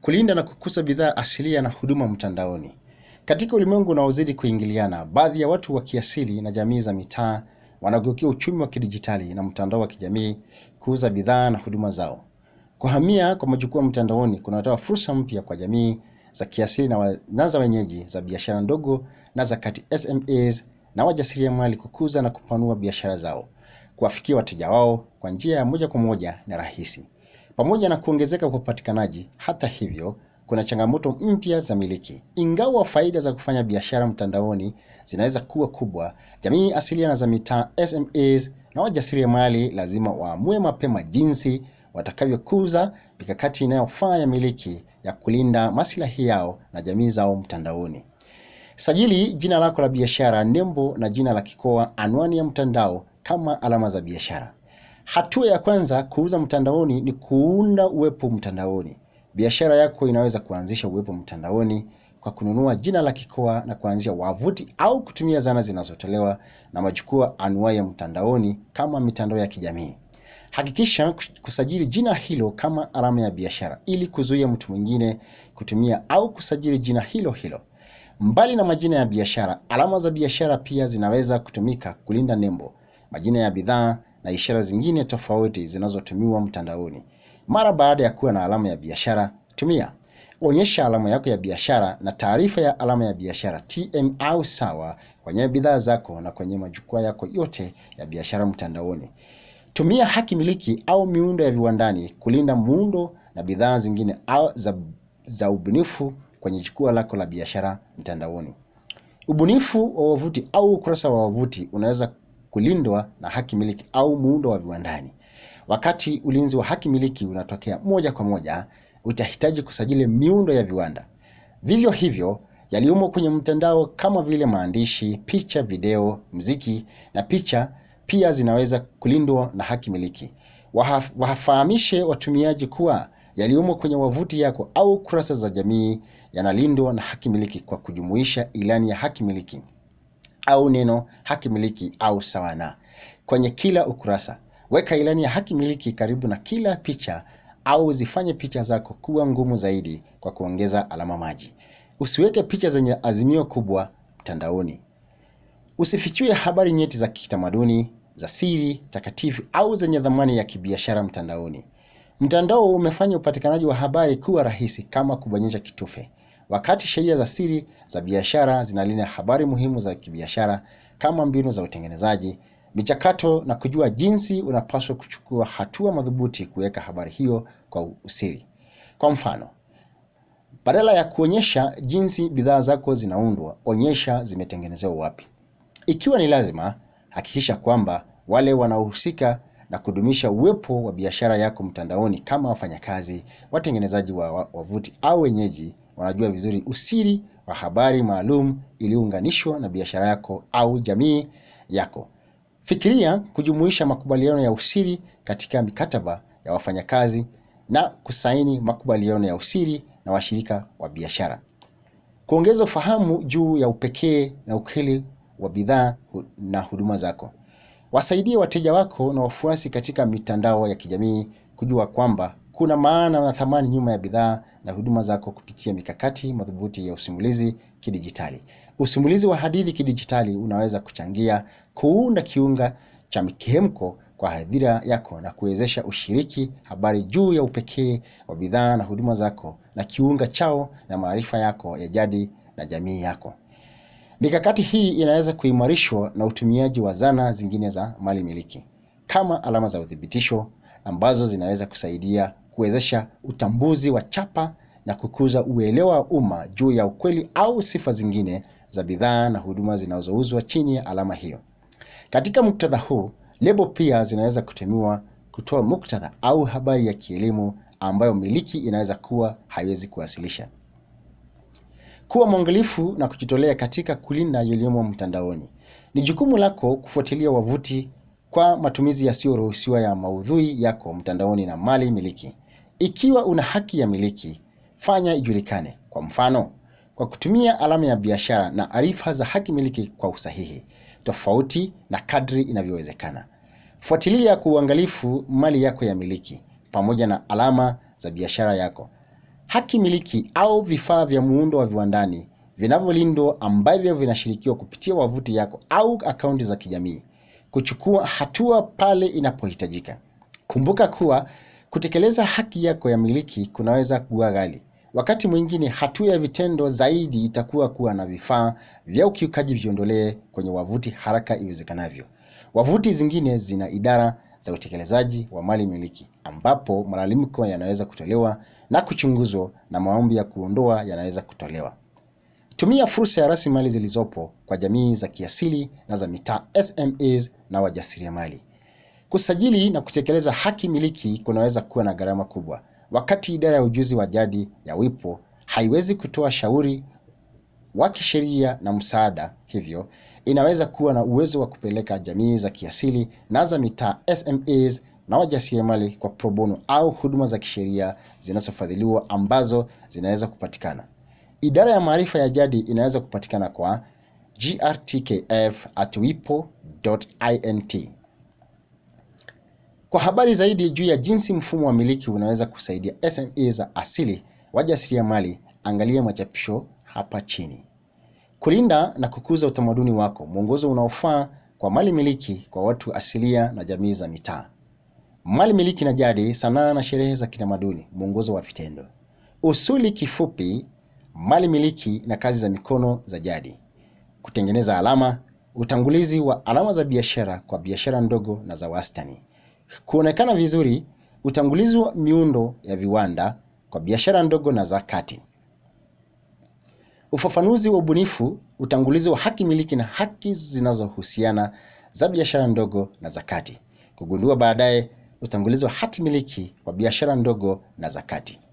kulinda na kukuza bidhaa asilia na huduma mtandaoni. Katika ulimwengu unaozidi kuingiliana, baadhi ya watu wa kiasili na jamii za mitaa wanageukia uchumi wa kidijitali na mtandao wa kijamii kuuza bidhaa na huduma zao. Kuhamia kwa majukwaa mtandaoni kunatoa fursa mpya kwa jamii za kiasili na, wa, na za wenyeji za biashara ndogo na za kati SMEs na wajasiriamali kukuza na kupanua biashara zao, kuwafikia wateja wao kwa njia ya moja kwa moja na rahisi. Pamoja na kuongezeka kwa upatikanaji, hata hivyo, kuna changamoto mpya za miliki. Ingawa faida za kufanya biashara mtandaoni zinaweza kuwa kubwa, jamii asilia na za mitaa SMEs na wajasiriamali lazima waamue mapema jinsi watakavyokuza mikakati inayofaa ya miliki ya kulinda maslahi yao na jamii zao mtandaoni. Sajili jina lako la biashara, nembo na jina la kikoa, anwani ya mtandao kama alama za biashara. Hatua ya kwanza kuuza mtandaoni ni kuunda uwepo mtandaoni. Biashara yako inaweza kuanzisha uwepo mtandaoni kwa kununua jina la kikoa na kuanzisha wavuti au kutumia zana zinazotolewa na majukwaa anuwai ya mtandaoni kama mitandao ya kijamii. Hakikisha kusajili jina hilo kama alama ya biashara ili kuzuia mtu mwingine kutumia au kusajili jina hilo hilo. Mbali na majina ya biashara, alama za biashara pia zinaweza kutumika kulinda nembo, majina ya bidhaa na ishara zingine tofauti zinazotumiwa mtandaoni. Mara baada ya kuwa na alama ya biashara, tumia onyesha alama yako ya biashara na taarifa ya alama ya biashara TM au sawa kwenye bidhaa zako na kwenye majukwaa yako yote ya biashara mtandaoni. Tumia haki miliki au miundo ya viwandani kulinda muundo na bidhaa zingine au za, za ubunifu kwenye jukwaa lako la biashara mtandaoni. Ubunifu wa wavuti au ukurasa wa wavuti unaweza kulindwa na haki miliki au muundo wa viwandani. Wakati ulinzi wa haki miliki unatokea moja kwa moja, utahitaji kusajili miundo ya viwanda. Vivyo hivyo, yaliyomo kwenye mtandao kama vile maandishi, picha, video, mziki na picha pia zinaweza kulindwa na haki miliki. Wahaf, wafahamishe watumiaji kuwa yaliyomo kwenye wavuti yako au kurasa za jamii yanalindwa na haki miliki kwa kujumuisha ilani ya haki miliki au neno haki miliki au sawa na kwenye kila ukurasa. Weka ilani ya haki miliki karibu na kila picha au zifanye picha zako kuwa ngumu zaidi kwa kuongeza alama maji. Usiweke picha zenye azimio kubwa mtandaoni. Usifichue habari nyeti za kitamaduni, za siri, takatifu au zenye dhamani ya kibiashara mtandaoni. Mtandao umefanya upatikanaji wa habari kuwa rahisi kama kubonyeza kitufe. Wakati sheria za siri za biashara zinalinda habari muhimu za kibiashara kama mbinu za utengenezaji, michakato na kujua jinsi unapaswa kuchukua hatua madhubuti kuweka habari hiyo kwa usiri. Kwa mfano, badala ya kuonyesha jinsi bidhaa zako zinaundwa, onyesha zimetengenezewa wapi. Ikiwa ni lazima, hakikisha kwamba wale wanaohusika na kudumisha uwepo wa biashara yako mtandaoni kama wafanyakazi, watengenezaji wa wavuti au wenyeji wanajua vizuri usiri wa habari maalum iliyounganishwa na biashara yako au jamii yako. Fikiria kujumuisha makubaliano ya usiri katika mikataba ya wafanyakazi na kusaini makubaliano ya usiri na washirika wa biashara. Kuongeza ufahamu juu ya upekee na ukweli wa bidhaa na huduma zako. Wasaidie wateja wako na wafuasi katika mitandao ya kijamii kujua kwamba kuna maana na thamani nyuma ya bidhaa na huduma zako kupitia mikakati madhubuti ya usimulizi kidijitali. Usimulizi wa hadithi kidijitali unaweza kuchangia kuunda kiunga cha mihemko kwa hadhira yako na kuwezesha ushiriki habari juu ya upekee wa bidhaa na huduma zako na kiunga chao na maarifa yako ya jadi na jamii yako. Mikakati hii inaweza kuimarishwa na utumiaji wa zana zingine za mali miliki kama alama za uthibitisho ambazo zinaweza kusaidia kuwezesha utambuzi wa chapa na kukuza uelewa wa umma juu ya ukweli au sifa zingine za bidhaa na huduma zinazouzwa chini ya alama hiyo. Katika muktadha huu, lebo pia zinaweza kutumiwa kutoa muktadha au habari ya kielimu ambayo miliki inaweza kuwa haiwezi kuwasilisha. Kuwa mwangalifu na kujitolea katika kulinda yaliyomo mtandaoni. Ni jukumu lako kufuatilia wavuti kwa matumizi yasiyoruhusiwa ya maudhui yako mtandaoni na mali miliki. Ikiwa una haki ya miliki, fanya ijulikane. Kwa mfano, kwa kutumia alama ya biashara na arifa za haki miliki kwa usahihi, tofauti na kadri inavyowezekana. Fuatilia kwa uangalifu mali yako ya miliki pamoja na alama za biashara yako. haki miliki au vifaa vya muundo wa viwandani vinavyolindwa ambavyo vinashirikiwa kupitia wavuti yako au akaunti za kijamii. Kuchukua hatua pale inapohitajika. Kumbuka kuwa kutekeleza haki yako ya miliki kunaweza kuwa ghali. Wakati mwingine hatua ya vitendo zaidi itakuwa kuwa na vifaa vya ukiukaji viondolee kwenye wavuti haraka iwezekanavyo. Wavuti zingine zina idara za utekelezaji wa mali miliki ambapo malalamiko yanaweza kutolewa na kuchunguzwa na maombi ya kuondoa yanaweza kutolewa. Tumia fursa ya rasilimali zilizopo kwa jamii za kiasili na za mitaa SMEs na wajasiriamali. Kusajili na kutekeleza haki miliki kunaweza kuwa na gharama kubwa. Wakati idara ya ujuzi wa jadi ya WIPO haiwezi kutoa shauri wa kisheria na msaada, hivyo inaweza kuwa na uwezo wa kupeleka jamii za kiasili na za mitaa SMEs na wajasiriamali kwa pro bono au huduma za kisheria zinazofadhiliwa ambazo zinaweza kupatikana. Idara ya maarifa ya jadi inaweza kupatikana kwa grtkf@wipo.int. Kwa habari zaidi juu ya jinsi mfumo wa miliki unaweza kusaidia SME za asili wajasiriamali, angalia machapisho hapa chini. Kulinda na kukuza utamaduni wako, mwongozo unaofaa kwa mali miliki kwa watu asilia na jamii za mitaa. Mali miliki na jadi, sanaa na sherehe za kitamaduni, mwongozo wa vitendo. Usuli kifupi, mali miliki na kazi za mikono za jadi. Kutengeneza alama, utangulizi wa alama za biashara kwa biashara ndogo na za wastani. Kuonekana vizuri, utangulizi wa miundo ya viwanda kwa biashara ndogo na za kati. Ufafanuzi wa ubunifu, utangulizi wa haki miliki na haki zinazohusiana za biashara ndogo na za kati. Kugundua baadaye, utangulizi wa hati miliki wa biashara ndogo na za kati.